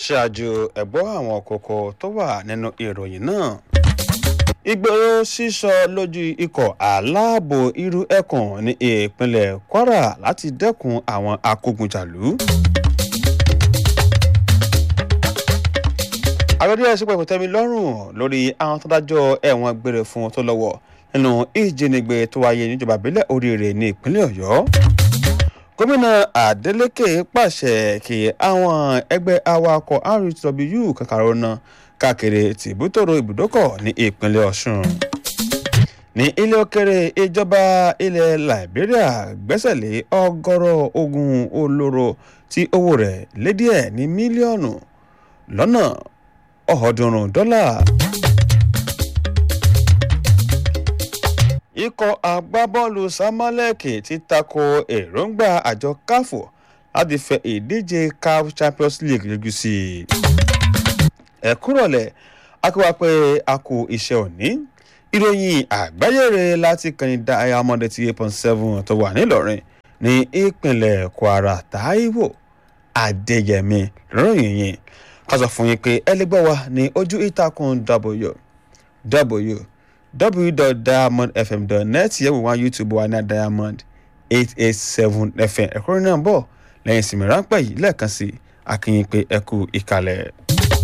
ṣáájú ẹ̀gbọ́ àwọn kókó tó wà nínú ìròyìn náà ìgboro sísọ lójú ikọ̀ aláàbò irú ẹkùn ní ìpínlẹ̀ kwara láti dẹ́kun àwọn akógunjàlú. àgbẹ̀dẹ ẹ̀sìn pẹ̀lú tẹ́mi lọ́rùn lórí àwọn tó dájọ́ ẹ̀wọ̀n gbére fún tó lọ́wọ́ nínú ìjínigbé tó wáyé níjọba ìbílẹ̀ oríire ní ìpínlẹ̀ ọ̀yọ́ gómìnà adeleke pàṣẹ kí àwọn ẹgbẹ́ awakọ̀ rtw kankanro náà káàkiri tìbútòrò ibùdókọ̀ ní ìpínlẹ̀ ọ̀ṣun ní ilé òkèrè ìjọba ilẹ̀ liberia gbẹ́sẹ̀ lé ọgọ́rọ̀ ogun olóró tí owó rẹ̀ lé díẹ̀ ní mílíọ̀nù lọ́nà ọ̀ọ́dúnrún dọ́là. ikọ̀ agbábọ́ọ̀lù samalek ti tako èròǹgbà àjọ káfò láti fẹ ìdíje caf champions league yọjú sí i. ẹ kúrọ̀lẹ̀ akíwá pé a kú iṣẹ́ òní ìròyìn àgbáyére láti kàní diamond eighty eight point seven tó wà nílọrin ní ìpínlẹ̀ kwara taiwo adéyẹmí lọ́rọ̀yìn yìí ká sọ fún yín pé ẹ lè gbọ́ wa ní ojú ìtàkùn w w www.diamondfm.net yẹ̀wò wá youtube wa ní diamond eight eight seven fm ẹ̀kúnrin náà bọ̀ lẹ́yìn ìsinmi ráńpẹ́ yìí lẹ́ẹ̀kan sí akínyìn pé ẹ kú ìkàlẹ̀.